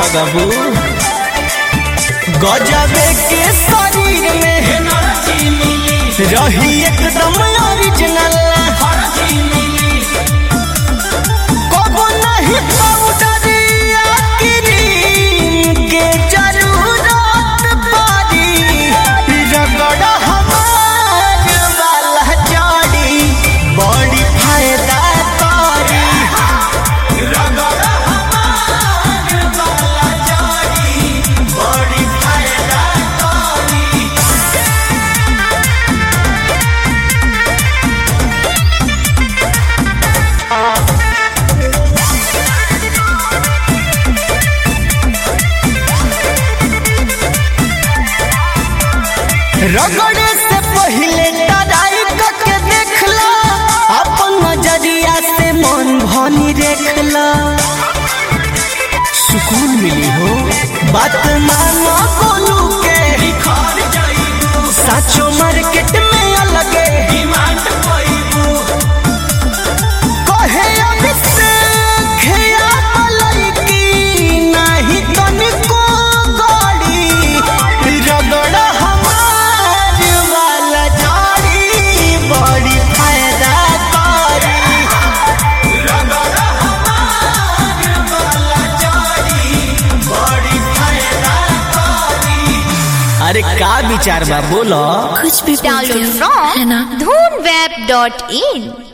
लगबू गजबे के शरीर में रही एकदम ओरिजिनल कबो नहीं पाउडर या क्रीम के जरूरत पड़ी रगड़ हमार वाला जड़ी बड़ी फायदा करी रगड़ हमार वाला जड़ी बड़ी फायदा करी रगड़े से पहले टराई करके देखला अपन नजरिया से मन भनी देखला सुकून मिली हो बात मानो बोलू के साचो मार्केट में अलगे कहे अभिषेक या मलैकी नाही तनिको गड़ी रगड़ हमार वाला जाड़ी बड़ी फायदा करी रगड़ हमार वाला जाड़ी बड़ी फायदा करी अरे का विचार बा बोलो कुछ भी Download बोलते हो, है ना from dhoonweb.in